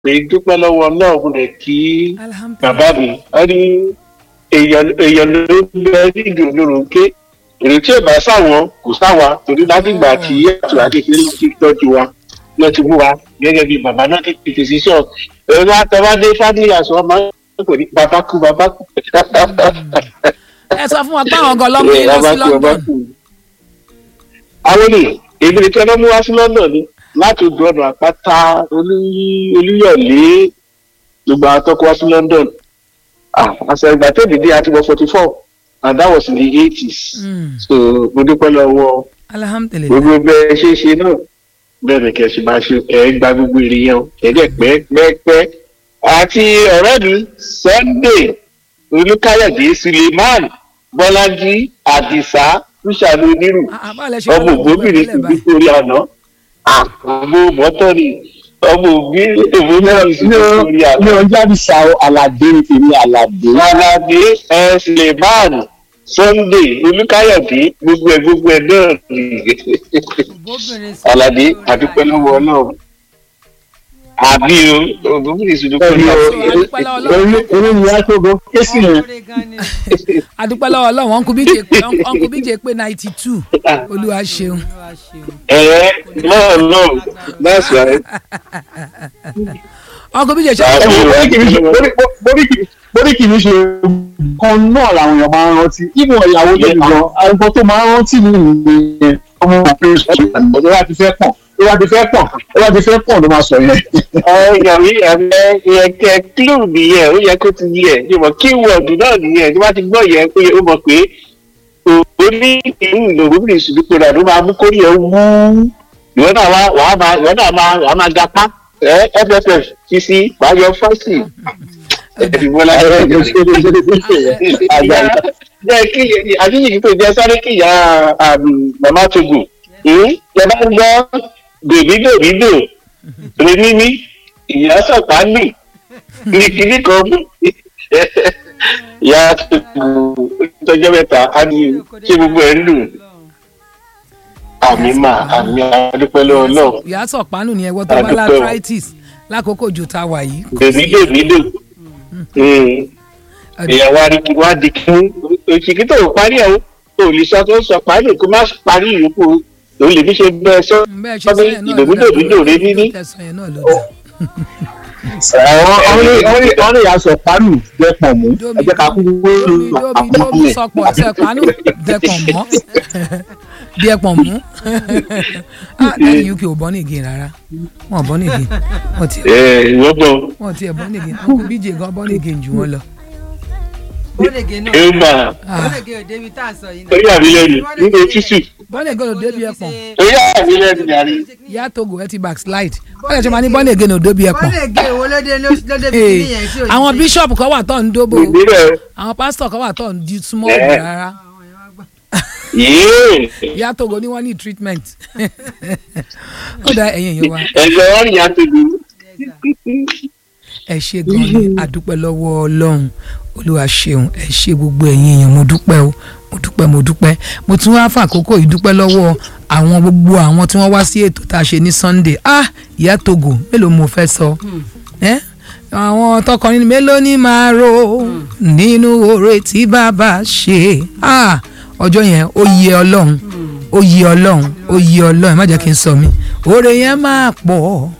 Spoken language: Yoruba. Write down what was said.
pé dúpẹ́ lọ́wọ́ náà mo lè kí alhamdulilayi bàbá mi wọ́n ní èèyàn èèyàn ló ń bẹ nídìí olórúkẹ èrè tí ò bá sáwọn kò sáwa torí látìgbà tí ètò àkékeré ti tọ́jú wa lọ ti mú wa gẹ́gẹ́ bí bàbá náà ti tètè sí sọ ẹ̀rọ àtẹwádé fádìyà sọ ọmọ kò ní bàbá kú bàbá kú. ẹ sọ fún wa pé àwọn ọgọ lọmọ yín lọ sí london àwọn ni èmi nìkan ló mú wá sí london ni láti odò ọ̀nà àpáta Olú- olúyọ̀lé gbogbo àwọn tó kó wá sí london Ah, àṣà ìgbà tó dìde àti wọ forty four and that was in the eighties Mm, so mo dúpẹ́ lọ́wọ́ alhamdulilayi gbogbo bẹ́ẹ̀ ṣe é ṣe náà bẹ́ẹ̀ ni kẹ́ ẹ ṣe máa ṣe ẹ̀ gba gbogbo èrè yẹn o ẹ̀dẹ̀ pẹ́ẹ́pẹ́ àti ọ̀rẹ́ mi sunday olùkáyọ̀dé suleiman bọ́lájí àdìsá kúṣàlù onírù àbálẹ̀ ṣe ọmọ ògbóbìnrin sì bí torí àná ọmọ mọ́tọ́ ni ọmọ òbí èmi náà sì bí torí ní àná. ọjọ́ àbísà aládé ní tèmi aládé. aládé ẹ suleiman sunday olùkáyọ̀dé gbogbo ẹ̀ gbogbo ẹ̀ náà ni aládé àdúpẹ́ lọ́wọ́ náà àbí o ògbóbìnrin sì dúpẹ́ lọ́wọ́ orí orí ni a tó gan kéésì yẹn. adúpẹ́ lọ́wọ́ ọlọ́run ọ̀nkú bíjè pé ọ̀nkú bíjè pé ninety two olúwa ṣeun ẹ̀ náà náà that's right. ọ̀nkú bíjè ṣe Ah, borí kì í ṣe borí- borí kì í- borí kì í ṣe kan náà làwọn èèyàn máa ń rántí ìmọ̀ ìyàwó tó nìkan àgbọn tó máa ń rántí mi nìyẹn ọmọ òfin ṣùgbọ́n tó bá ti fẹ́ pọ̀ tó bá ti fẹ́ pọ̀ tó bá ti fẹ́ pọ̀ ló máa sọ yẹn. yàrá ẹ̀mẹ́ yẹ kẹ́ clue nìyẹn ó yẹ kó ti yẹ ṣe mọ̀ keyword náà nìyẹn tí wọ́n ti gbọ́ yẹn pé ó mọ̀ pé ó ní ìlú ìlòmíràn ìṣùdúpọ̀ rẹ̀ ló máa mú kórè ẹ̀ wú ìwọ náà wá wàá máa ìwọ náà máa wàá máa gapá ẹ fff ti sí wàá yọ fọ́ọ̀sì ẹ̀dìbọ́lá jẹ́ kí àdéhìí tó jẹ́ sáré kí ìyá màmá togo yẹ bá ń gbọ́ dòbídòbídò rẹ mímí ìyá sọ̀pá nì ní kíní kan mú ìyá togo tọjọ́ mẹ́ta á ní ṣé gbogbo ẹ̀ ń lù àmì mà àmì adúpẹ́ lọ́wọ́ náà ìyá sọ̀pánù ni ẹ̀wọ́ tó bá Adúpẹ́ o. l'arthritis lákòókò jù tá a wà yìí dòbídòbídò ìyàwó adigun wa di kí òṣìkí tó parí ẹ̀ o lè sọ tó sọ parí kó má parí ìyókù o lè fi ṣe bẹ́ẹ̀ sọ bẹ́ẹ̀ ṣe sọ yẹn náà ló dà dòbídòbídò rẹ níní. tẹ̀sán yẹn náà ló dà àwọn ọ̀rẹ́ ìyá sọ pánù jẹ́ pọ̀ mú ẹ jẹ́ ká kú domi domi domi sọpọ̀ sẹ̀pánù dẹ̀pọ̀ mọ́ dẹ̀pọ̀ mú ah lẹ́yìn uk ò bọ́ nìgé rárá wọn ò bọ́ nìgé wọn ti ẹ ìwọ bọ wọn ti ẹ̀ bọ́ nìgé wọn kò bíjè gan bọ́ nìgé jù wọn lọ. bọ́lẹ̀gẹ̀ náà ẹ mà Ah, bọ́lẹ̀gẹ̀ ò débi tá à ń sọ yìí ó yà mí lẹ́nu nínú tútù bọ́ nìgé ló débi ẹ̀pọ̀n ó yà mí lẹ́nu yàrá ìyá togo ẹ ti backslide wọ́n lè ṣe máa ní bọ́ nìgé ló débi ẹ̀pọ̀n. bọ́lẹ̀gẹ̀ wo ló dé ló débi Hey, kíní yẹn tí ò ní àwọn ṣe. bíṣọ̀pù kan wà tó ń dóbò ìbílẹ̀ àwọn pásítọ̀ kan wà tó ń di small Eh. bù rárá yéé ìyá togo ní wọ́n ní treatment ó dá ẹ̀yìn èèyàn wa ẹ̀jẹ̀ wọn rìn àti lu ẹ ṣe gan ni àdúpẹ́ lọ́wọ́ ọlọ́run olúwa ṣeun ẹ ṣe gbogbo ẹ̀yin èèyàn mo dúpẹ́ o mo dúpẹ́ mo dúpẹ́ mo tún wá fàkókò yìí dúpẹ́ lọ́wọ́ àwọn gbogbo àwọn tí wọ́n wá sí ètò tá a ṣe ní sunday ah ìyá togo mélòó mo fẹ́ sọ ẹ́ àwọn tọkọrin mélòó ni máa ro nínú oore tí bàbá ṣe ah ọjọ́ yẹn ó yẹ ọlọ́run ó yẹ ọlọ́run ó yẹ ọlọ́run má jẹ́ kí n sọ mí oore yẹn máa pọ̀